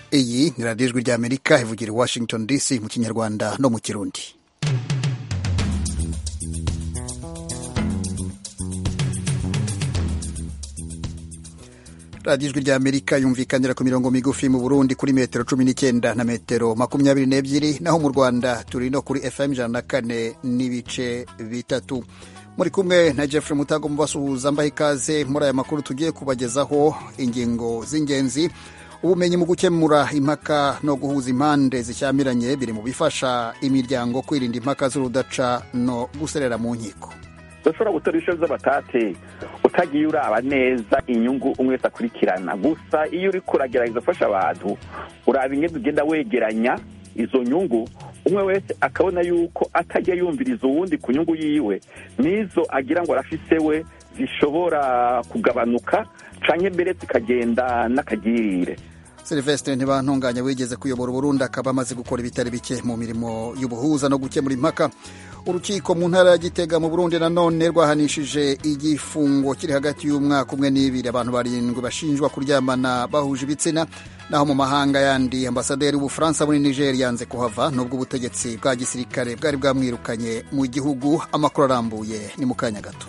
iyi ni radiyo ijwi ry'amerika ivugira i washington dc mu kinyarwanda no mu kirundi radiyo ijwi ry'amerika yumvikanira ku mirongo migufi mu burundi kuri metero cumi n'icyenda na metero makumyabiri n'ebyiri naho mu rwanda turi no kuri fm ijana na kane n'ibice bitatu muri kumwe na Jeffrey Mutago mubasuhuza mbaha ikaze muri aya makuru tugiye kubagezaho ingingo z'ingenzi ubumenyi mu gukemura impaka no guhuza impande zishyamiranye biri mu bifasha imiryango kwirinda impaka z'urudaca no guserera mu nkiko udashobora gutora ibisho by'abatate utagiye uraba neza inyungu umwe wese akurikirana gusa iyo uri kuragerageza gufasha abantu uraba ingendo ugenda wegeranya izo nyungu umwe wese akabona yuko atajya yumviriza uwundi ku nyungu yiwe n'izo agira ngo arafise we zishobora kugabanuka canke mbere zikagenda n'akagirire Sylvestre ntibantunganya wigeze kuyobora Burundi akaba amaze gukora ibitari bike mu mirimo y'ubuhuza no gukemura impaka urukiko mu ntara ya Gitega mu Burundi nanone rwahanishije igifungo kiri hagati y'umwaka umwe n'ibiri abantu barindwi bashinjwa kuryamana bahuje ibitsina naho mu mahanga yandi ambasaderi w'ubufaransa muri Niger yanze kuhava nubwo ubutegetsi bwa gisirikare bwari bwamwirukanye mu gihugu amakuru arambuye ni mu kanya gato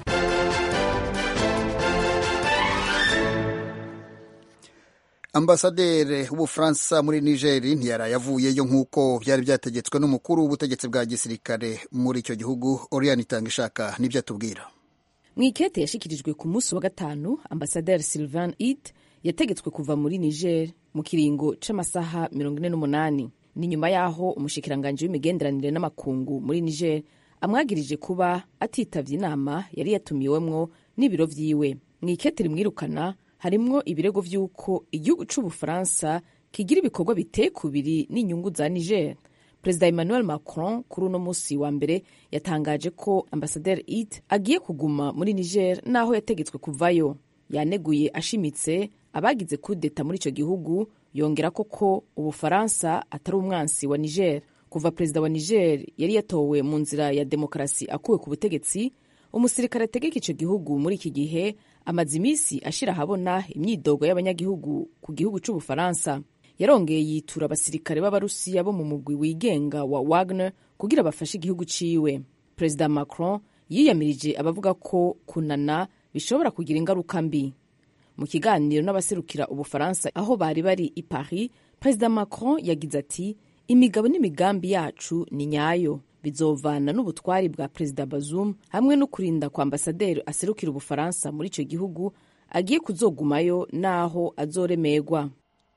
ambasaderi w'ubufaransa muri nigeri ntiyaraye avuyeyo nk'uko byari byategetswe n'umukuru w'ubutegetsi bwa gisirikare muri icyo gihugu oriyani itanga ishaka nibyo atubwira mu ikete yashyikirijwe ku munsi wa gatanu ambasaderi sylvain it yategetswe kuva muri niger mu kiringo c'amasaha mirongo ine n'umunani ni nyuma y'aho umushikiranganji w'imigenderanire n'amakungu muri niger amwagirije kuba atitavye inama yari yatumiwemwo n'ibiro vyiwe mu ikete rimwirukana harimwo ibirego vy'uko igihugu c'ubufaransa kigira ibikorwa biteye kubiri n'inyungu za niger perezida emmanuel macron kuri uno musi wa mbere yatangaje ko ambasaderi it agiye kuguma muri niger n'aho yategetswe kuvayo yaneguye ashimitse abagize kudeta muri ico gihugu yongera ko ko ubufaransa atari umwansi wa niger kuva perezida wa niger yari yatowe mu nzira ya demokarasi akuwe ku butegetsi umusirikare ategeka ico gihugu muri iki gihe amaze iminsi ashira ahabona imyidogo y'abanyagihugu ku gihugu c'ubufaransa yarongeye yitura abasirikare b'abarusiya bo mu mugwi wigenga wa wagner kugira bafashe igihugu ciwe perezida macron yiyamirije abavuga ko kunana bishobora kugira ingaruka mbi mu kiganiro n'abaserukira ubufaransa aho bari bari i paris perezida macron yagize ati imigabo n'imigambi yacu ni nyayo bizovana n'ubutwari bwa perezida Bazoum hamwe no kurinda kwa ambasaderi aserukira ubufaransa muri icyo gihugu agiye kuzogumayo n'aho azoremerwa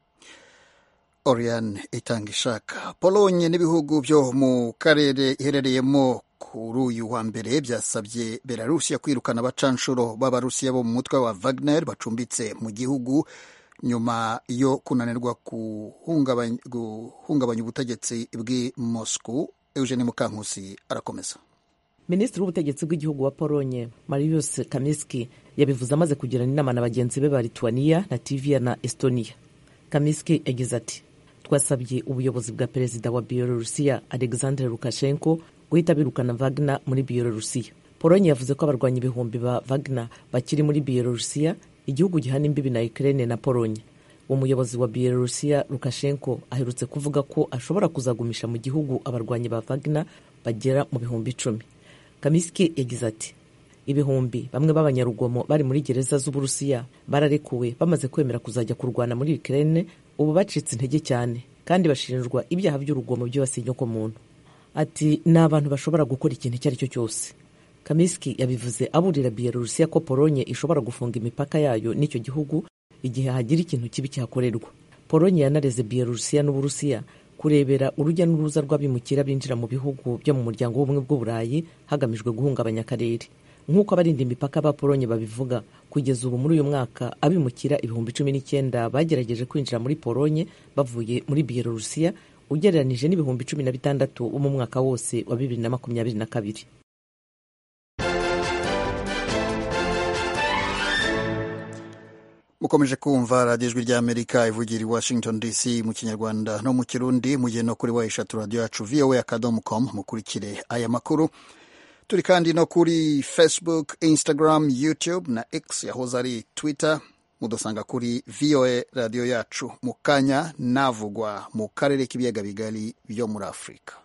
Oriane itanga ishaka polonye n'ibihugu byo mu karere iherereyemo kuri uyu wa mbere byasabye belarusiya kwirukana abacanshuro b'abarusiya bo mu mutwe wa Wagner bacumbitse mu gihugu nyuma yo kunanirwa guhungabanya ubutegetsi bw'i Moscow Eugene Mukankusi arakomeza minisitiri w'ubutegetsi bw'igihugu wa polonye marius kamiski yabivuze amaze kugirana inama na bagenzi be ba lituania latvia na estonia kamiski yagize ati twasabye ubuyobozi bwa perezida wa bielorusiya alexander lukashenko guhita birukana wagner muri bielorusiya polonye yavuze ko abarwanyi ibihumbi ba wagner bakiri muri bielorusiya igihugu gihana imbibi na ukraine na polonye umuyobozi wa bielorusiya lukashenko aherutse kuvuga ko ashobora kuzagumisha mu gihugu abarwanyi ba wagner bagera mu bihumbi icumi kamiski yagize ati ibihumbi bamwe b'abanyarugomo bari muri gereza z'uburusiya bararekuwe bamaze kwemera kuzajya kurwana muri ukraine ubu bacitse intege cyane kandi bashinjwa ibyaha by'urugomo byibasiye inyokomuntu ati ni abantu bashobora gukora ikintu icyo ari cyo cyose kamiski yabivuze aburira bielorusiya ko polonye ishobora gufunga imipaka yayo n'icyo gihugu igihe hagira ikintu kibi cyakorerwa polonye yanareze bielorusiya n'uburusiya kurebera urujya n'uruza rw'abimukira binjira mu bihugu byo mu muryango w'ubumwe bw'uburayi hagamijwe guhungabanya akarere nk'uko abarinda imipaka ba polonye babivuga kugeza ubu muri uyu mwaka abimukira ibihumbi cumi n'icyenda bagerageje kwinjira muri polonye bavuye muri bielorusiya ugereranije n'ibihumbi cumi na bitandatu bo mu mwaka wose wa bibiri na makumyabiri na kabiri mukomeje kumva radiyo ijwi ry'amerika ivugira i washington dc mu kinyarwanda no mu kirundi mugiye no kuri wa eshatu radiyo yacu voa akadomo com mukurikire aya makuru turi kandi no kuri facebook instagram youtube na x yahoze ari twitter mudusanga kuri voa radiyo yacu mu kanya navugwa mu karere k'ibiyaga bigari byo muri afurika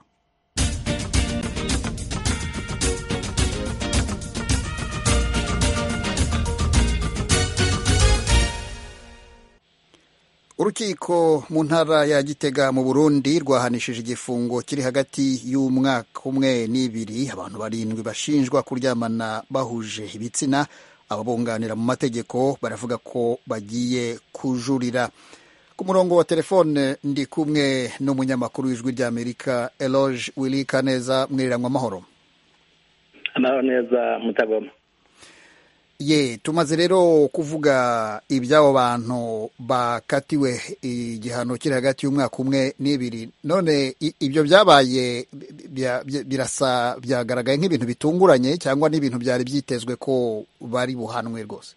urukiko mu ntara ya gitega mu burundi rwahanishije igifungo kiri hagati y'umwaka umwe n'ibiri abantu barindwi bashinjwa kuryamana bahuje ibitsina ababunganira mu mategeko baravuga ko bagiye kujurira ku murongo wa telefone ndi kumwe n'umunyamakuru w'ijwi ry'amerika eloge wilika neza mwiriranwa amahoro amahoro neza mutagoma ye tumaze rero kuvuga iby'abo bantu bakatiwe igihano kiri hagati y'umwaka umwe n'ibiri none ibyo byabaye birasa byagaragaye nk'ibintu bitunguranye cyangwa n'ibintu byari byitezwe ko bari buhanwe rwose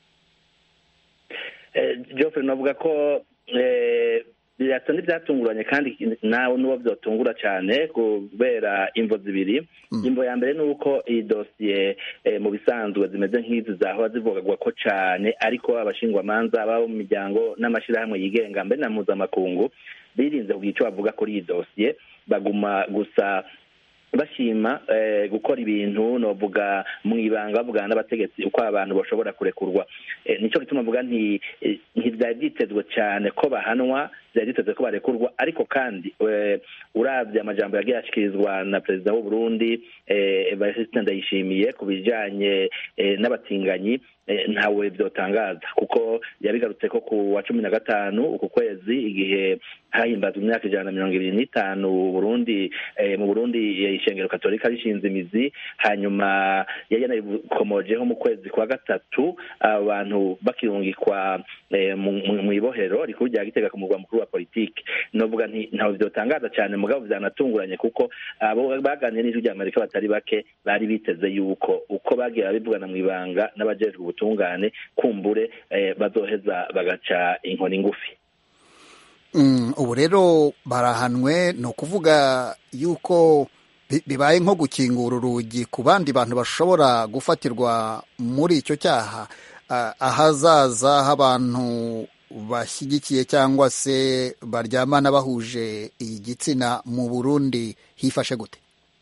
Geoffrey navuga ko birasa n'ibyatunguranye kandi nawe n'uwo byatungura cyane kubera imvo zibiri imvo ya mbere ni uko iyi dosiye mu bisanzwe zimeze nk'izi zahora zivugagwa ko cyane ariko abashingwamanza baba mu miryango n'amashyirahamwe yigenga mbere na mpuzamakungu birinze kugira icyo bavuga kuri iyi dosiye baguma gusa bashima gukora ibintu novuga mu ibanga bavugana n'abategetsi uko abantu bashobora kurekurwa nicyo gituma mvuga ntibyari byitezwe cyane ko bahanwa byari byitezwe ko barekurwa ariko kandi urabye amajambo yagiye ashyikirizwa na perezida w'u Burundi Evariste Ndayishimiye ku bijyanye n'abatinganyi ntawe byotangaza kuko yabigarutse ko ku wa cumi na gatanu uku kwezi igihe hahimbazwa imyaka ijana na mirongo ibiri n'itanu Burundi mu Burundi ishengero katolika rishinze imizi hanyuma yari yanabikomojeho mu kwezi kwa gatatu abantu bakirungikwa mu ibohero rikuru rya gitega ku murwa mukuru wa politiki novuga ntawe byotangaza cyane mugabo byanatunguranye kuko abo baganiriye n'ijwi rya amerika batari bake bari biteze yuko uko bagiye babivugana mu ibanga n'abajejwe ubutungane kumbure bazoheza bagaca inkoni ngufi ubu rero barahanwe ni ukuvuga yuko bibaye nko gukingura urugi ku bandi bantu bashobora gufatirwa muri icyo cyaha ahazaza h'abantu bashyigikiye cyangwa se baryamana bahuje igitsina mu burundi hifashe gute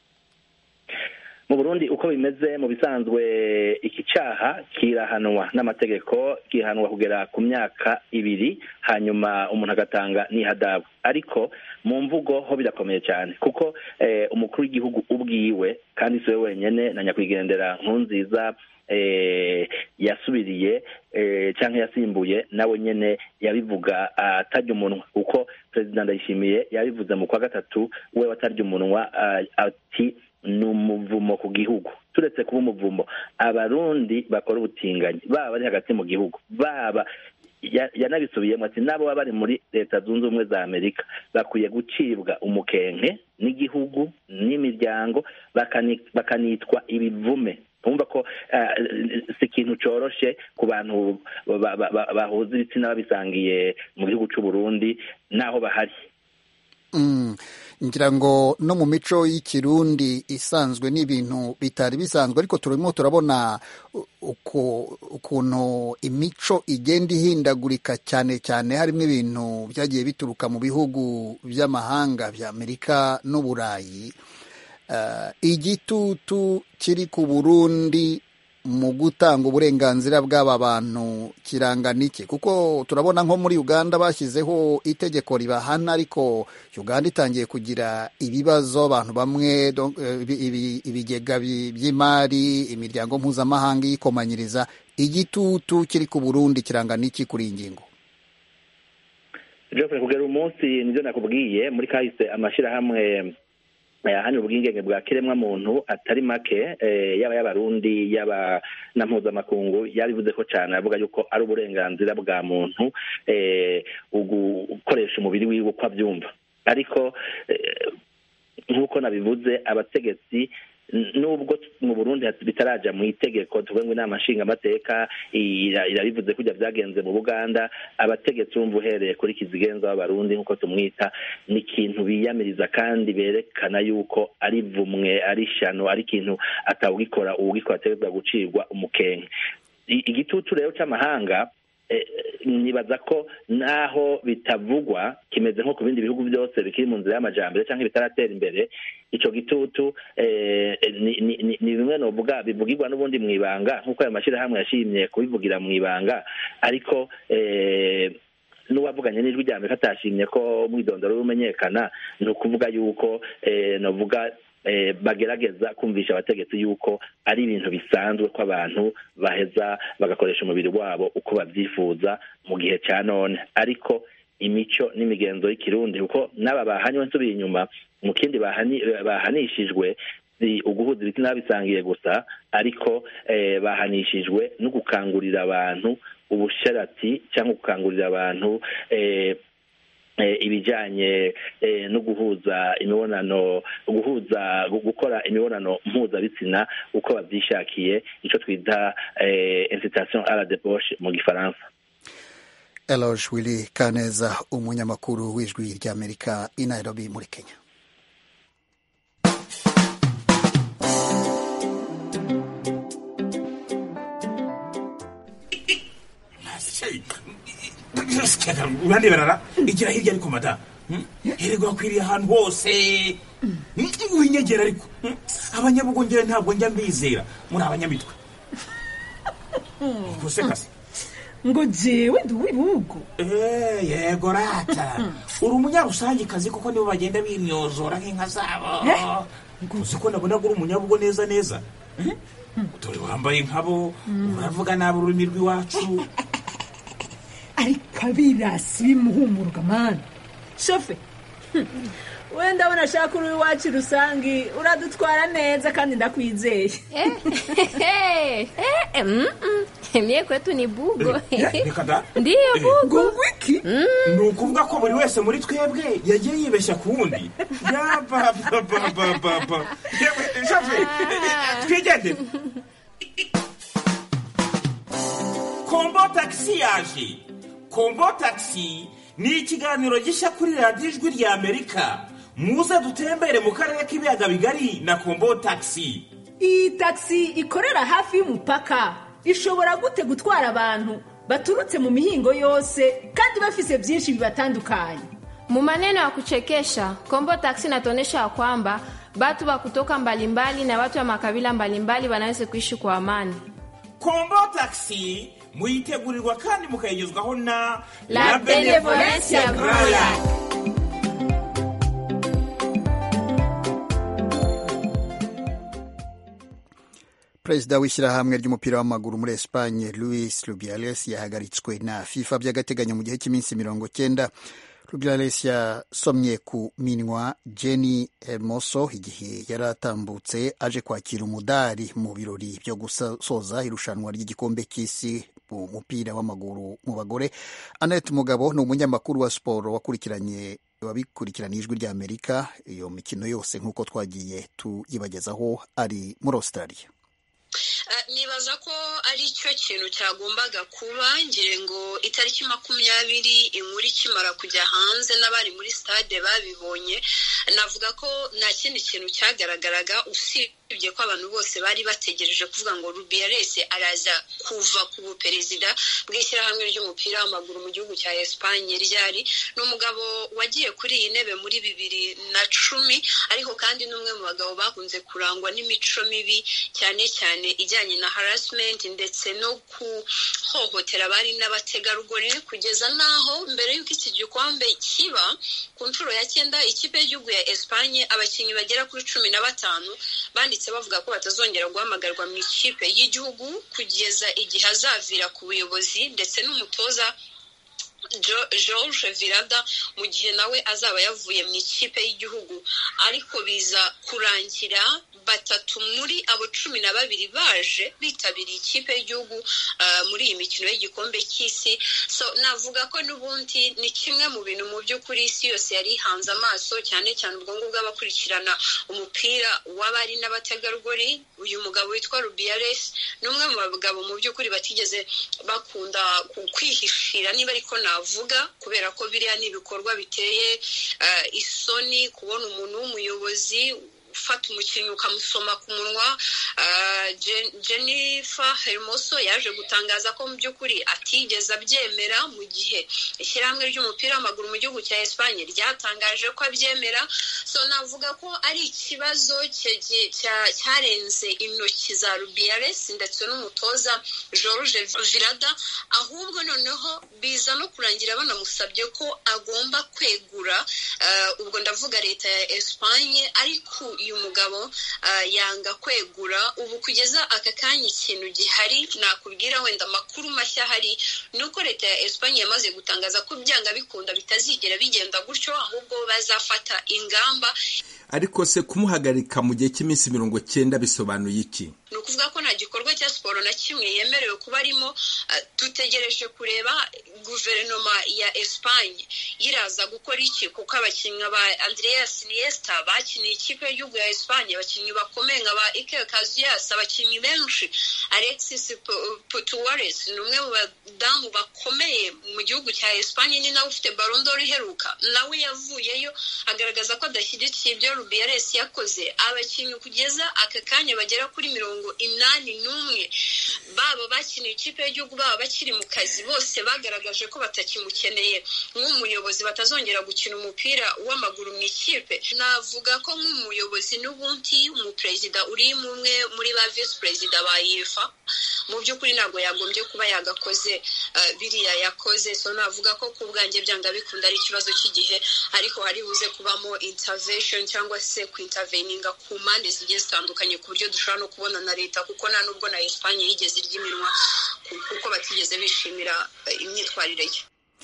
mu burundi uko bimeze mu bisanzwe iki cyaha kirahanwa n'amategeko kihanwa kugera ku myaka ibiri hanyuma umuntu agatanga n'ihadabu ariko mu mvugo ho birakomeye cyane kuko umukuru w'igihugu ubwiwe kandi si we wenyine na nyakwigendera nkunziza yasubiriye cyangwa yasimbuye nawe nyine yabivuga atarya umunwa kuko perezida ndayishimiye yabivuze mu kwa gatatu we watarya umunwa ati ni umuvumo ku gihugu turetse kuba umuvumo abarundi bakora ubutinganyi baba bari hagati mu gihugu baba yanabisubiyemo ati n'abo baba bari muri leta zunze ubumwe za amerika bakwiye gucibwa umukenke n'igihugu n'imiryango bakanitwa ibivume twumva ko si ikintu cyoroshe ku bantu bahuza ibitsina babisangiye mu gihugu cy'u Burundi n'aho bahari ngira ngo no mu mico y'ikirundi isanzwe n'ibintu bitari bisanzwe ariko turimo turabona ukuntu imico igenda ihindagurika cyane cyane harimo ibintu byagiye bituruka mu bihugu by'amahanga bya amerika n'uburayi igitutu kiri ku burundi mu gutanga uburenganzira bw'aba bantu kirangana iki kuko turabona nko muri uganda bashyizeho itegeko ribahana ariko uganda itangiye kugira ibibazo abantu bamwe ibigega by'imari imiryango mpuzamahanga iyikomanyiriza igitutu kiri ku burundi kirangana iki kuri iyi ngingo kugera umunsi nibyo nakubwiye muri kahise amashyirahamwe hano ubwigenge bwa kiremwa muntu atari make yaba y'abarundi yaba na mpuzamakungu yabivuze ko cyane avuga yuko ari uburenganzira bwa muntu gukoresha umubiri wiwe uko abyumva ariko nk'uko nabivuze abategetsi nubwo mu burundi bitaraja mu itegeko tuvuge ngo inama nshingamateka irabivuze kujya byagenze mu buganda abategetsi bumva uhereye kuri kizigenza w'abarundi nk'uko tumwita ni ikintu biyamiriza kandi berekana yuko ari vumwe ari shano ari ikintu atawugikora uwugikora ategerezwa gucirwa umukenke igitutu rero cy'amahanga nibaza ko naho bitavugwa kimeze nko ku bindi bihugu byose bikiri mu nzira y'amajambere cyangwa bitaratera imbere icyo gitutu ni bimwe novuga bivugirwa n'ubundi mu ibanga nk'uko ayo mashyirahamwe yashimye kubivugira mu ibanga ariko n'uwavuganye n'ijwi rya amerika atashimye ko umwidondoro w'umenyekana ni ukuvuga yuko novuga bagerageza kumvisha abategetsi yuko ari ibintu bisanzwe ko abantu baheza bagakoresha umubiri wabo uko babyifuza mu gihe cya none ariko imico n'imigenzo y'ikirundi kuko n'aba bahanywe nsubiye inyuma mu kindi bahanishijwe si uguhuza ibitsina bisangiye gusa ariko bahanishijwe no gukangurira abantu ubusharati cyangwa gukangurira abantu ibijyanye no guhuza imibonano guhuza gukora imibonano mpuzabitsina uko babyishakiye icyo twita incitation à la debauche mu gifaransa eloge willy kaneza umunyamakuru w'ijwi ry'amerika i nairobi muri kenya uraneberara igira hirya ariko mada hererwa akwiriye ahantu hose winyegera ariko abanyabugongera ntabwo njya mbizera muri abanyamitwe gusekase ngo jewe ndi uw'ibihugu yego rata uri umunyarusangikazi kuko nibo bagenda bimyozora nk'inka zabo uzi ko nabonaga uri umunyabugo neza neza dore wambaye nkabo uravuga nabi ururimi rw'iwacu ariko abirasi bimuhumuruka mani shofe wenda abona ashaka uri iwacu rusange uradutwara neza kandi ndakwizeye mie kwetu ni bugo reka da ndiyo bugo ngo wiki ni ukuvuga ko buri wese muri twebwe yagiye yibeshya ku wundi yabababababa yewe shafe twigendere kombo tagisi yaje kombo tagisi ni ikiganiro gishya kuri radiyo ijwi rya amerika muze dutembere mu karere k'ibiyaga bigari na kombo tagisi iyi tagisi ikorera hafi y'umupaka ishobora gute gutwara abantu baturutse mu mihingo yose kandi bafise byinshi bibatandukanye Mu maneno ya kuchekesha Kombo Taxi inatuonyesha ya kwamba watu wa kutoka mbalimbali na watu wa makabila mbalimbali wanaweza kuishi kwa amani. kombo tagisi muyitegurirwa kandi mukayigezwaho na La Benevolencia Royal. perezida w'ishyirahamwe ry'umupira w'amaguru muri esipanye louis rubiales yahagaritswe na fifa by'agateganyo mu gihe cy'iminsi mirongo cyenda rubiales yasomye ku minwa jenny hermoso igihe yari atambutse aje kwakira umudari mu birori byo gusoza irushanwa ry'igikombe cy'isi mu mupira w'amaguru mu bagore annette mugabo ni umunyamakuru wa siporo wakurikiranye wabikurikirana ijwi rya amerika iyo mikino yose nk'uko twagiye tuyibagezaho ari muri australia nibaza ko ari cyo kintu cyagombaga kuba ngire ngo itariki makumyabiri inkuru ikimara kujya hanze n'abari muri stade babibonye navuga ko nta kindi kintu cyagaragaraga usibye ko abantu bose bari bategereje kuvuga ngo rubiyarese araza kuva ku buperezida bw'ishyirahamwe ry'umupira w'amaguru mu gihugu cya esipanye ryari ni umugabo wagiye kuri iyi ntebe muri bibiri na cumi ariko kandi n'umwe mu bagabo bakunze kurangwa n'imico mibi cyane cyane ijyanye na harassment ndetse no guhohotera abari n'abategarugori kugeza n'aho mbere y'uko iki gikombe kiba ku nshuro ya cyenda ikipe y'igihugu ya esipanye abakinnyi bagera kuri cumi na batanu banditse bavuga ko batazongera guhamagarwa mu ikipe y'igihugu kugeza igihe azavira ku buyobozi ndetse n'umutoza george virada mu gihe nawe azaba yavuye mu ikipe y'igihugu ariko biza kurangira batatu muri abo cumi na babiri baje bitabiriye ikipe y'igihugu muri iyi mikino y'igikombe cy'isi so navuga ko n'ubundi ni kimwe mu bintu mu by'ukuri isi yose yari ihanze amaso cyane cyane ubwo ngubwo abakurikirana umupira w'abari n'abategarugori uyu mugabo witwa rubiyaresi ni umwe mu bagabo mu by'ukuri batigeze bakunda kwihishira niba ariko navuga kubera ko biriya ni ibikorwa biteye isoni kubona umuntu w'umuyobozi ufata umukinnyi ukamusoma ku munwa jennifer hermoso yaje gutangaza ko mu by'ukuri atigeze abyemera mu gihe ishyirahamwe ry'umupira w'amaguru mu gihugu cya esipanye ryatangaje ko abyemera so navuga ko ari ikibazo cyarenze intoki za rubiyares ndetse n'umutoza george virada ahubwo noneho biza no kurangira banamusabye ko agomba kwegura ubwo ndavuga leta ya esipanye ariko uyu mugabo yanga kwegura ubu kugeza aka kanya ikintu gihari nakubwira wenda amakuru mashya ahari ni uko leta ya esipanye yamaze gutangaza ko byanga bikunda bitazigera bigenda gutyo ahubwo bazafata ingamba ariko se kumuhagarika mu gihe cy'iminsi mirongo cyenda bisobanuye iki ni ukuvuga ko nta gikorwa cya siporo na kimwe yemerewe kuba arimo dutegereje kureba guverinoma ya esipanye yiraza gukora iki kuko abakinnyi ba andreas niesta bakiniye ikipe y'igihugu ya esipanye abakinnyi bakomeye nka ba iker kaziyas abakinnyi benshi alexis putuwares ni umwe mu badamu bakomeye mu gihugu cya esipanye ni nawe ufite barondoro iheruka nawe yavuyeyo agaragaza ko adashyigikiye ibyo rubiyares yakoze abakinnyi kugeza aka kanya bagera kuri mirongo inani n'umwe baba bakiniye ikipe y'igihugu baba bakiri mu kazi bose bagaragaje ko batakimukeneye nk'umuyobozi batazongera gukina umupira w'amaguru mu ikipe navuga ko nk'umuyobozi n'ubundi umuperezida uri umwe muri ba visi perezida ba yefa mu by'ukuri ntabwo yagombye kuba yagakoze biriya yakoze so navuga ko ku bwanjye byanga bikunda ari ikibazo cy'igihe ariko hari buze kubamo intervention cyangwa se kwinterveninga ku mpande zigiye zitandukanye ku buryo dushobora no kubona na leta kuko nta nubwo na esipanye yigeze irya iminwa kuko batigeze bishimira imyitwarire ye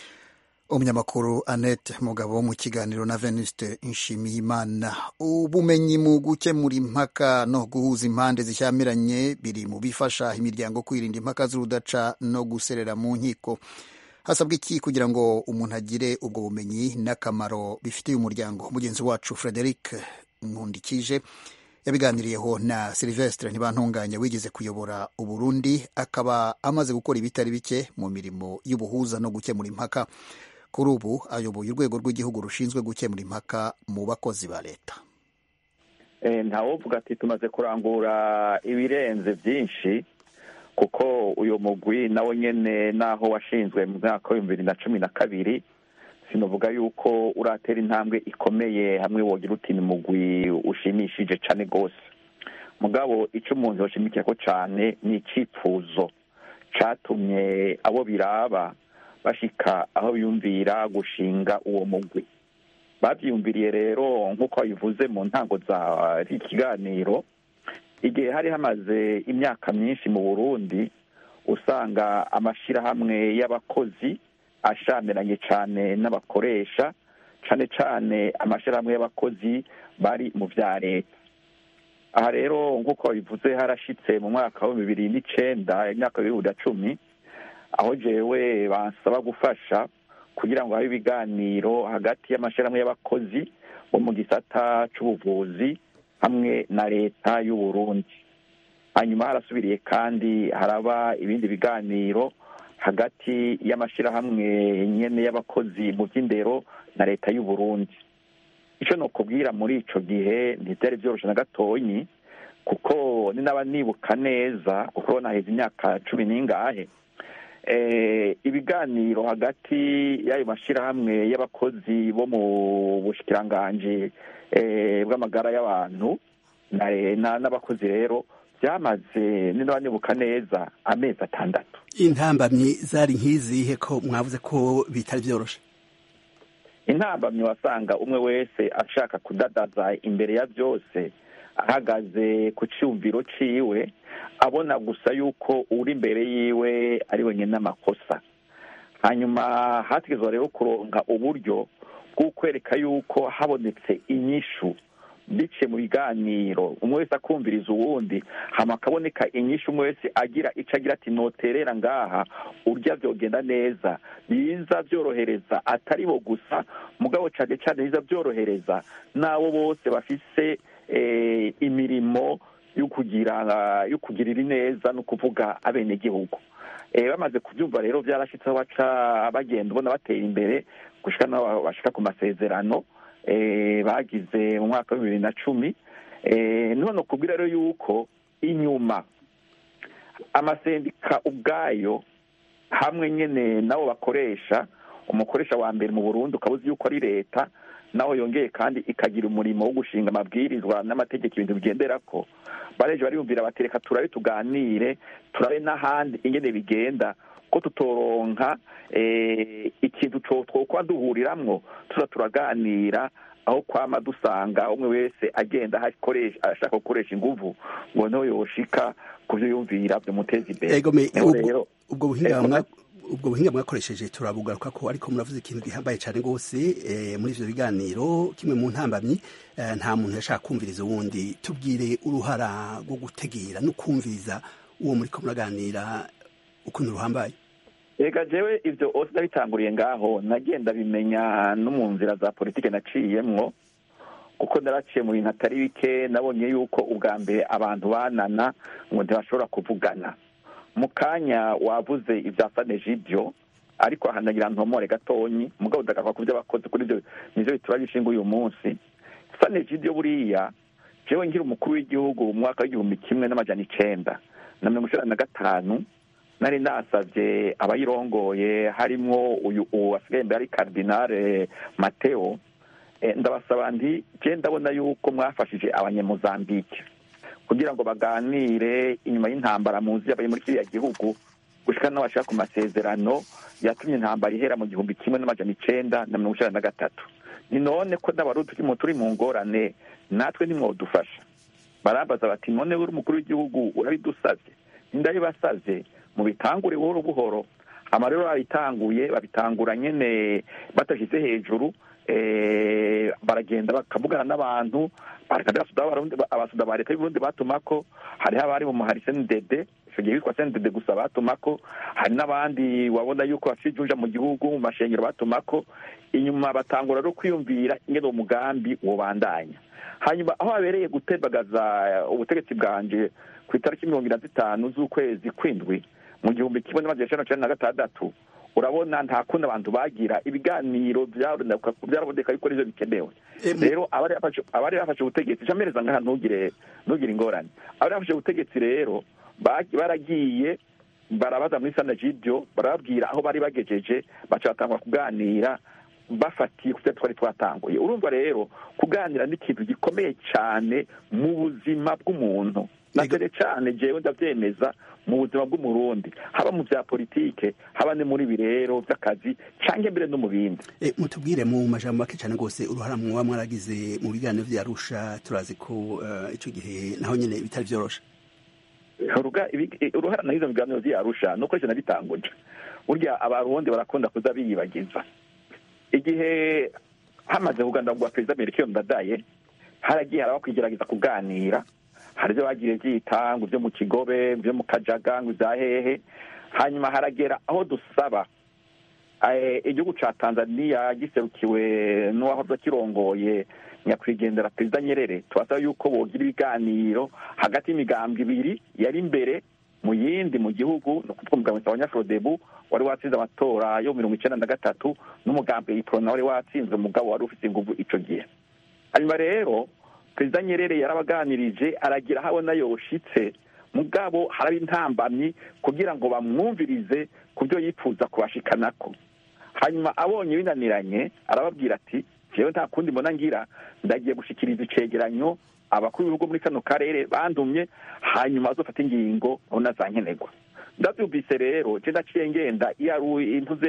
umunyamakuru annette mugabo mu kiganiro na venuste nshimiyimana ubumenyi mu gukemura impaka no guhuza impande zishyamiranye biri mu bifasha imiryango kwirinda impaka z'urudaca no guserera mu nkiko hasabwa iki kugira ngo umuntu agire ubwo bumenyi n'akamaro bifitiye umuryango mugenzi wacu frederic nkundikije yabiganiriyeho na silvestre ntibantunganya wigeze kuyobora uburundi akaba amaze gukora ibitari bike mu mirimo y'ubuhuza no gukemura impaka kuri ubu ayoboye urwego rw'igihugu rushinzwe gukemura impaka mu bakozi ba leta ntawovuga ati tumaze kurangura ibirenze byinshi kuko uyu mugwi nawe nyine naho washinzwe mu mwaka w'ibihumbi bibiri na cumi na kabiri sinavuga yuko uratera intambwe ikomeye hamwe wogira uti ni mugwi ushimishije cyane rwose mugabo icyo umuntu yashimikiye ko cyane ni icyifuzo cyatumye abo biraba bashika aho biyumvira gushinga uwo mugwi babyiyumviriye rero nk'uko babivuze mu ntango za ikiganiro igihe hari hamaze imyaka myinshi mu burundi usanga amashyirahamwe y'abakozi ashamiranye cyane n'abakoresha cyane cyane amashyirahamwe y'abakozi bari mu bya leta aha rero nk'uko babivuze harashyitse mu mwaka wa bibiri n'icyenda imyaka bibiri na cumi aho jewe bansaba gufasha kugira ngo habe ibiganiro hagati y'amashyirahamwe y'abakozi bo mu gisata cy'ubuvuzi hamwe na leta y'u Burundi hanyuma harasubiriye kandi haraba ibindi biganiro hagati y'amashyirahamwe nyene y'abakozi mu by'indero na leta y'u Burundi icyo nokubwira muri ico gihe ntibyari byoroshe na gatonyi kuko ni naba nibuka neza kuko naheze imyaka cumi n'ingahe ibiganiro hagati y'ayo mashyirahamwe y'abakozi bo mu bushikiranganji bw'amagara y'abantu n'abakozi rero byamaze niba nibuka neza amezi atandatu intambamyi zari nk'izihe ko mwavuze ko bitari byoroshe intambamyi wasanga umwe wese ashaka kudadaza imbere ya byose ahagaze ku cyumviro ciwe abona gusa yuko uri imbere yiwe ari wenyine n'amakosa hanyuma hategezwa rero kuronka uburyo bwo kwereka yuko habonetse inyishu biciye mu biganiro umwe wese akumviriza uwundi hama akaboneka inyinshi umwe wese agira icyo agira ati noterera ngaha urya byogenda neza biza byorohereza atari bo gusa mugabo cyane cyane biza byorohereza n'abo bose bafise imirimo yo kugira yo kugirira ineza no kuvuga abenegihugu bamaze kubyumva rero byarashyitseho baca bagenda ubona batera imbere gushika n'aho bashika ku masezerano bagize mu mwaka wa bibiri na cumi none kubwira rero yuko inyuma amasendika ubwayo hamwe nyine nabo bakoresha umukoresha wa mbere mu burundi ukaba uzi yuko ari leta naho yongeye kandi ikagira umurimo wo gushinga amabwirizwa n'amategeko ibintu bigendera ko bareje bariyumvira batereka turabe tuganire turabe n'ahandi ingene bigenda ko tutoronka ikintu twokuba duhuriramwo tuza turaganira aho kwama dusanga umwe wese agenda ashaka gukoresha inguvu ngo niho yoshika ku byo yumvira byamuteza imbere ubwo buhinga ubwo buhinga mwakoresheje turabugaruka ko ariko muravuze ikintu gihambaye cyane rwose muri ivyo biganiro kimwe mu ntambamyi nta muntu yashaka kumviriza uwundi tubwire uruhara rwo gutegera no kumviriza uwo muriko muraganira ukuntu ruhambaye reka jewe ivyo ose nabitanguriye ngaho nagenda bimenya no mu nzira za politike naciyemwo kuko naraciye mu bintu atari bike nabonye yuko ubwa mbere abantu banana ngo ntibashobora kuvugana mu kanya wavuze ibya saneje ibyo ariko ahanagira ntomore gatonyi mugabo udagaruka ku byo abakozi kuri ibyo nivyo bitura bishinga uyu munsi saneje ibyo buriya jewe ngira umukuru w'igihugu mu mwaka w'igihumbi kimwe n'amajana icenda na mirongo icenda na gatanu nari nasavye abayirongoye harimwo uyu wasigaye imbere ari kardinale mateo ndabasaba nti je ndabona yuko mwafashije abanyamuzambike kugira ngo baganire inyuma y'intambara muzi yabaye muri kiriya gihugu gushika n'abashaka ku masezerano yatumye intambara ihera mu gihumbi kimwe n'amajana icenda na mirongo icenda na gatatu ni none ko n'abarundi turimo turi mu ngorane natwe ntimwodufasha barambaza bati none uri umukuru w'igihugu urabidusavye ndabibasavye mubitangure buhoro buhoro hama rero babitanguye babitangura nyene batashyize hejuru baragenda bakavugana n'abantu abasuda ba leta y'uburundi batumako hariho abari mu muhari sendede icyo gihe witwa sendede gusa batumako hari n'abandi wabona yuko bafite ijunja mu gihugu mu mashengero batumako inyuma batangura no kwiyumvira ingene uwo mugambi wobandanya hanyuma aho habereye gutembagaza ubutegetsi bwanje ku itariki mirongo ine na zitanu z'ukwezi kw'indwi mu gihumbi kimwe n'amajana icenda na cenda na gatandatu urabona nta kundi abantu bagira ibiganiro byaraboneka yuko arivyo bikenewe rero abari bafashe ubutegetsi camereza ngaha ntugire ntugire ingorane abari bafashe ubutegetsi rero baragiye barabaza muri sanajibyo barababwira aho bari bagejeje baca batangwa kuganira bafatiye ku twari twatanguye urumva rero kuganira ni ikintu gikomeye cyane mu buzima bw'umuntu na mbere cyane jewe ndabyemeza mu buzima bw'umurundi haba mu bya politike haba ne muri birero by'akazi cyangwa mbere no mu bindi mutubwire mu majambo make cyane rwose uruhara muba mwaragize mu biganiro vya arusha turazi ko icyo gihe naho nyine bitari byoroshe uruhara nahizo mu biganiro vya arusha nuko ivyo nabitanguje burya abarundi barakunda kuza biyibagiza igihe hamaze kugandagwa perezida melchior ndadaye haragiye haraho kwigerageza kuganira hari ibyo bagiye byita ngo ibyo mu kigobe ibyo mu kajaga ngo ibya hehe hanyuma haragera aho dusaba igihugu cya tanzania giserukiwe n'uwahoze kirongoye nyakwigendera perezida nyerere tubasaba yuko bogira ibiganiro hagati y'imigambwe ibiri yari imbere mu yindi mu gihugu ni ukuvuga umugambi wa nyafrodebu wari watsinze amatora yo mirongo icyenda na gatatu n'umugambi iprona wari watsinze umugabo wari ufite inguvu icyo gihe hanyuma rero perezida nyerere yarabaganirije aragira aho abona yoshitse mugabo haraba intambamyi kugira ngo bamwumvirize ku byo yifuza kubashikanako hanyuma abonye binaniranye arababwira ati jewe nta kundi mbona ngira ndagiye gushikiriza icegeranyo abakuru b'ibihugu muri kano karere bandumye hanyuma bazofata ingingo abona za nkenerwa ndabyumvise rero je ndaciye ngenda iyo ari intuze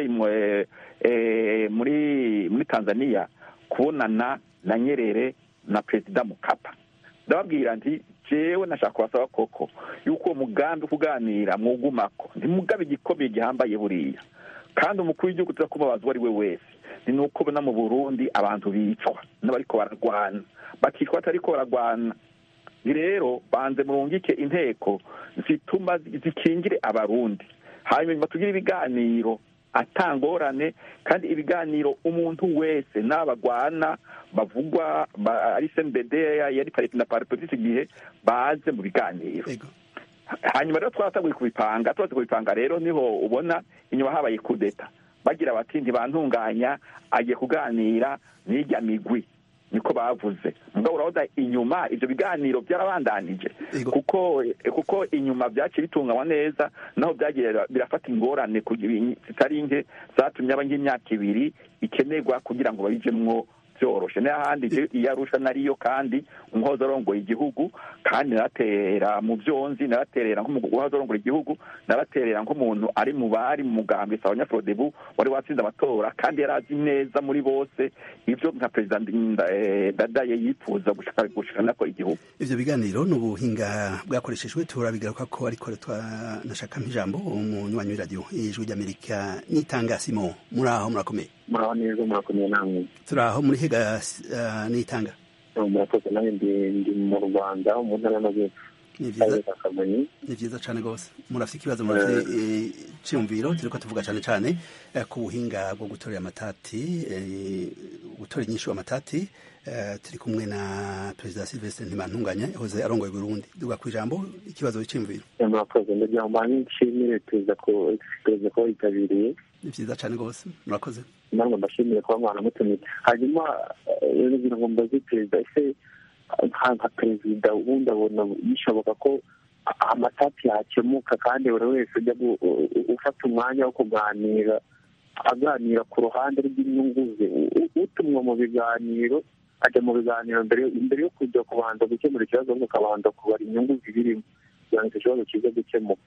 muri muri tanzania kubonana na nyerere na perezida mukapa ndababwira nti jewe nashaka kubasaba koko yuko uwo mugambi wo kuganira mwugumako ntimugabe igikomeye gihambaye buriya kandi umukuru w'igihugu tuza kubabaza uwo ari we wese ni nuko ubona mu burundi abantu bicwa n'abariko bararwana bakicwa batariko bararwana rero banze murungike inteko zituma zikingire abarundi hanyuma tugire ibiganiro atangorane kandi ibiganiro umuntu wese n'abagwana bavugwa ari cmbd yari parite na paripetisi igihe baze mu biganiro hanyuma rero twaratanguye kubipanga tumaze kubipanga rero niho ubona inyuma habaye kudeta bagira bati ntibantunganya agiye kuganira n'irya migwi niko bavuze mugabo urabona inyuma ivyo biganiro byarabandanije kuko kuko inyuma byaciye bitunganywa neza naho byagiye birafata ingorane zitari nke zatumye aba nk'imyaka ibiri ikenerwa kugira ngo babijemwo byoroshe n'ahandi iyo arusha nariyo kandi umuhoza arongoye igihugu kandi naratera mu byonzi naraterera nk'umuhoza arongoye igihugu naraterera nk'umuntu ari mu bari mu mugambi sawa nyafodebu wari watsinze amatora kandi yari azi neza muri bose ibyo nka perezida dadaye yifuza gushikana ko igihugu ivyo biganiro ni ubuhinga bwakoreshejwe turabigaruka ko ariko nashaka nk'ijambo umunywanyi w'iradiyo ijwi ry'amerika n'itangasimo muri aho murakomeye muraho neza murakomeye namwe turi aho muri hega n'itanga murakoze nanjye ndi mu rwanda mu ntara y'amajyepfo ni vyiza cane gose murafite ikibazo murafite ciyumviro turiko tuvuga cane cane ku buhinga bwo gutorera amatati gutora inyishu amatati turi kumwe na perezida silvestre ntimantunganya yahoze arongoye burundi duga ku ijambo ikibazo c'iyumviro murakoze ndagira ngo mbanye nshimire perezida ko perezida ko yitabiriye ni vyiza cane gose murakoze namwe mbashimire kuba mwanamutumye hanyuma ngira ngo mbaze perezida ese nka perezida ubundi abona bishoboka ko amatati yakemuka kandi buri wese ujya ufata umwanya wo kuganira aganira ku ruhande rw'inyungu ze utumwa mu biganiro ajya mu biganiro mbere yo kujya kubanza gukemura ikibazo ahubwo akabanza kubara inyungu zibirimo kugira ngo icyo kibazo kize gukemuka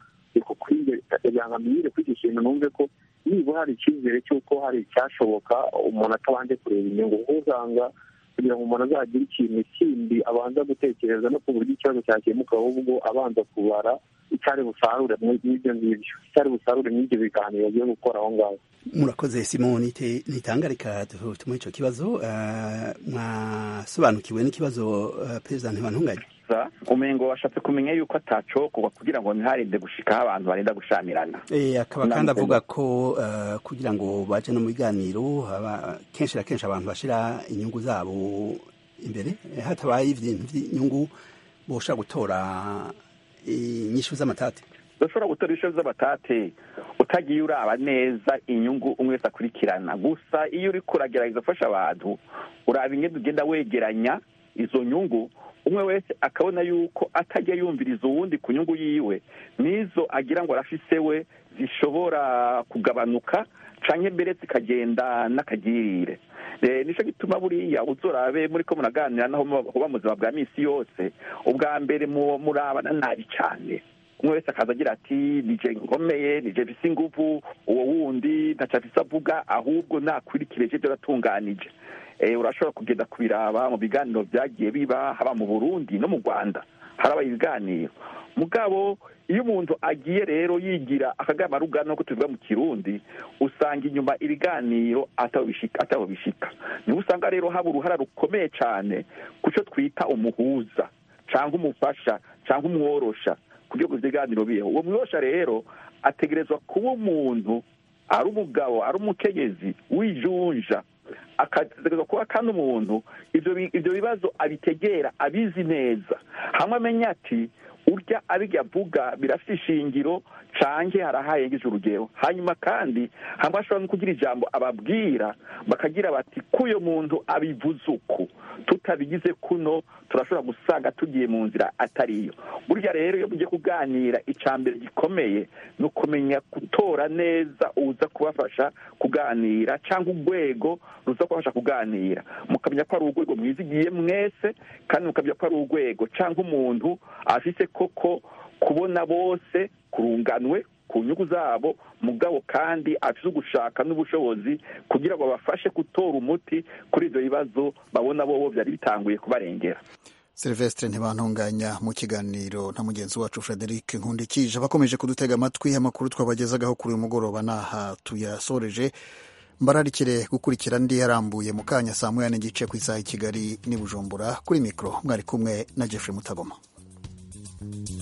kugira ngo amenyere kuri icyo kintu numve ko nibura hari icyizere cy'uko hari icyashoboka umuntu atabanje kureba inyungu kuko usanga kugira ngo umuntu azagire ikintu kindi abanza gutekereza no ku buryo ikibazo cyakemuka ahubwo abanza kubara icyari busarure mw'ibyo ngibyo icyari busarure mw'ibyo biganiro agiye gukora aho ngaho murakoze simoni ntitangarika tumuhe icyo kibazo mwasobanukiwe n'ikibazo perezida ntibantunganye umengo washatse kumenya yuko atacokorwa kugira ngo ntiharinde gushikaho abantu barinda gushamirana akaba kandi avuga ko kugira ngo baje no mu biganiro kenshi na kenshi abantu bashira inyungu zabo imbere hatabaye ibintu by'inyungu boshobora gutora inyishu z'amatati udashobora gutora inyishu z'amatate utagiye uraba neza inyungu umwe wese akurikirana gusa iyo uri kuragerageza gufasha abantu uraba ingendo ugenda wegeranya izo nyungu umwe wese akabona yuko atajya yumviriza uwundi ku nyungu yiwe n'izo agira ngo arafise we zishobora kugabanuka canke mbere zikagenda n'akagirire nicyo gituma buriya uzorabe muri ko muraganira naho muba mu buzima bwa misi yose ubwa mbere murabana nabi cyane umwe wese akaza agira ati nije nkomeye nije mfise inguvu uwo wundi ntaco afise avuga ahubwo nakwirikire je byaratunganije urashobora kugenda kubiraba mu biganiro byagiye biba haba mu burundi no mu rwanda haraba ibiganiro mugabo iyo umuntu agiye rero yigira akagama rugano ko tuvuga mu kirundi usanga inyuma ibiganiro ataho bishika niho usanga rero haba uruhara rukomeye cyane ku cyo twita umuhuza cyangwa umufasha cyangwa umworosha kugira ngo ibiganiro bibeho uwo mworosha rero ategerezwa kuba umuntu ari umugabo ari umukenyezi wijunja akategereza kuba kandi umuntu ibyo bibazo abitegera abizi neza hamwe amenya ati urya abijya avuga birafite ishingiro canke harahayengeje urugero hanyuma kandi hamwe ashobora no kugira ijambo ababwira bakagira bati k'uyo muntu abivuze uku tutabigize kuno turashobora gusanga tugiye mu nzira atariyo burya rero iyo mugiye kuganira icya mbere gikomeye ni ukumenya gutora neza uza kubafasha kuganira cyangwa urwego ruza kubafasha kuganira mukamenya ko ari urwego mwizigiye mwese kandi mukamenya ko ari urwego cyangwa umuntu afite koko kubona bose kurunganwe ku nyungu zabo mugabo kandi afite ugushaka n'ubushobozi kugira ngo babafashe gutora umuti kuri ibyo bibazo babona bo byari bitanguye kubarengera Silvestre ntibantunganya mu kiganiro na mugenzi wacu Frederic Nkundikije abakomeje kudutega amatwi amakuru twabagezagaho kuri uyu mugoroba n'aha tuyasoreje mbararikire gukurikira andi yarambuye mu kanya saa moya n'igice ku isaha i Kigali n'i Bujumbura kuri mikoro mwari kumwe na Jeffrey Mutagoma